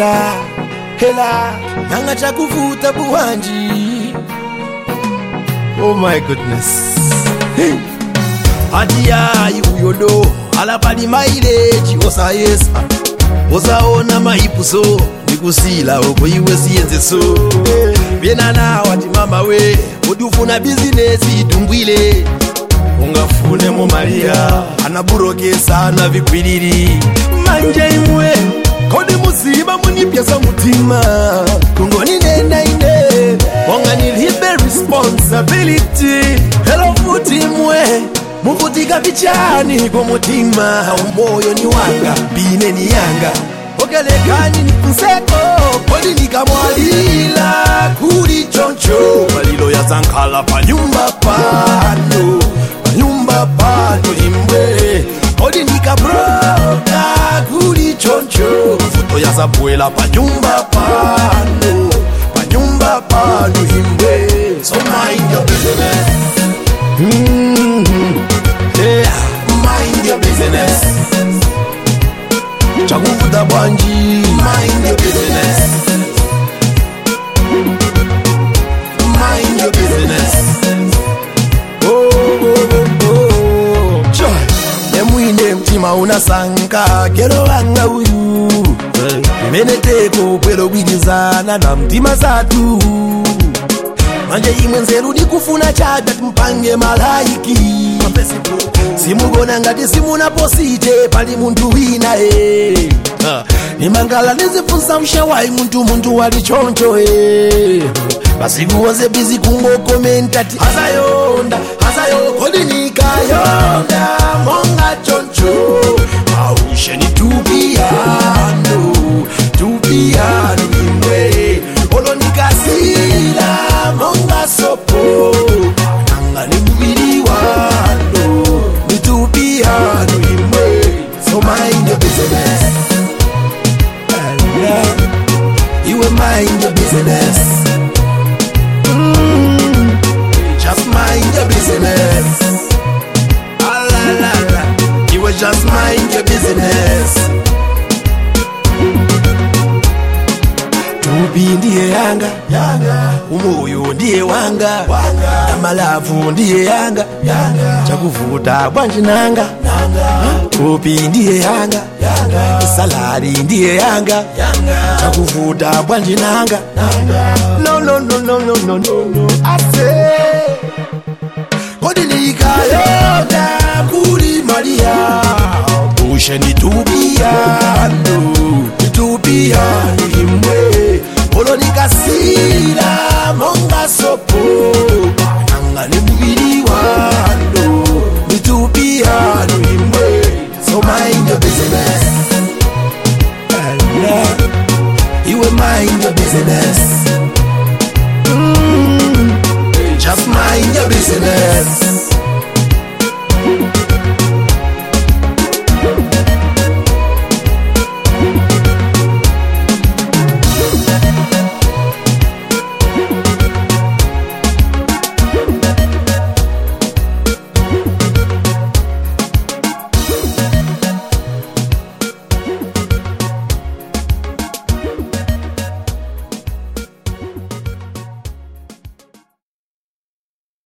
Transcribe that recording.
hela hela nanga chakuvuta buwanji oh my goodness hey. hatiyayi uyodo alapali maileji osayesa osaona maipuso nikusila oko iwe siyenzeso byenana wati mama we udufuna bizinesi itumbwile ungafunemo maria anaburokesa na vikwilili manje imwe kodi muziba munipyesa mutima kungoninendaine monga nilibe responsibility helo futi imwe muvutika pichani kumutima umoyo ni wanga bine ni yanga okelekani ni nseko kodi nikamwalila kuli choncho malilo ya zankhala panyumba pano panyumba pano imwe kodi nikabroka kuli choncho mvuto ya zabwela panyumba pano panyumba pano imwe so mind your business mm-hmm. yeah. mind your business chakuvuta bwanji mind your business mind your business oh, oh, oh, oh. Joy. nemwine mtima unasanka kero wanga uyu imeneteko kwero bwirizana na mtima zatu manje imwe nzeru ndikufuna chada timpange malaiki simugona ngati simunaposite pali munthu wina e nimangala ndizifunsa mshawayi munthu munthu wali choncho e masiku wonse bizi kungokomentati azayonda azayo kodi nikayonda monga choncho ausheni tupiyano tupiyano imwe olonikasila monga sopo nanga ni mubili wano nitupiyano imwe so mind your business Yeah. iwe mind your business Mm. just mind your business Ah, la, la, la. iwe just mind your business tupi ndiye yanga umoyo ndiye wanga amalavu ndiye yanga chakuvuta bwanji nanga tupi ndiye yanga salari ndiye yanga chakuvuta bwanji nanga no no no no no no no no ase kodi nikayonda kuli maria usheni tupiyano